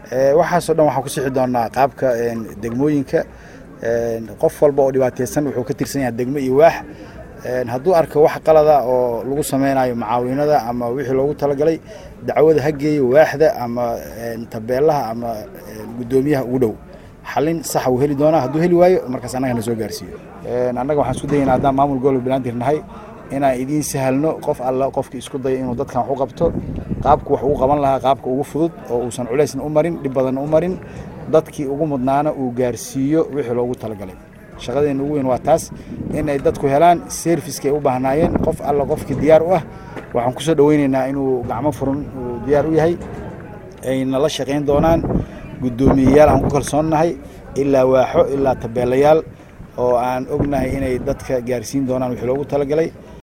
waxaasoo dhan waxaan ku sixi doonaa qaabka degmooyinka qof walba oo dhibaateysan wuxuu ka tirsan yahay degmo iyo waax hadduu arko wax qalada oo lagu sameynayo macaawinada ama wixii loogu talagalay dacwada ha geeyo waaxda ama tabeelaha ama guddoomiyaha ugu dhow xalin saxa uu heli doonaa hadduu heli waayo markaas annaga na soo gaarsiiyo annaga waxaan isku dayaynaa haddaan maamul gobolka banaadir nahay inaan idiin sahalno qof alla qofkii isku dayo inuu dadkan wax u qabto qaabku wax ugu qaban lahaa qaabka ugu fudud oo uusan culaysna u marin dhib badanna u marin dadkii ugu mudnaana uu gaarsiiyo wixii loogu talagalay shaqadeena ugu weyn waa taas inay dadku helaan servicekay u baahnaayeen qof alla qofkii diyaar u ah waxaan kusoo dhaweyneynaa inuu gacmo furan uu diyaar u yahay ay nala shaqayn doonaan guddoomiyeyaal aan ku kalsoonnahay ilaa waaxo ilaa tabeelayaal oo aan ognahay inay dadka gaarsiin doonaan wixii loogu talagalay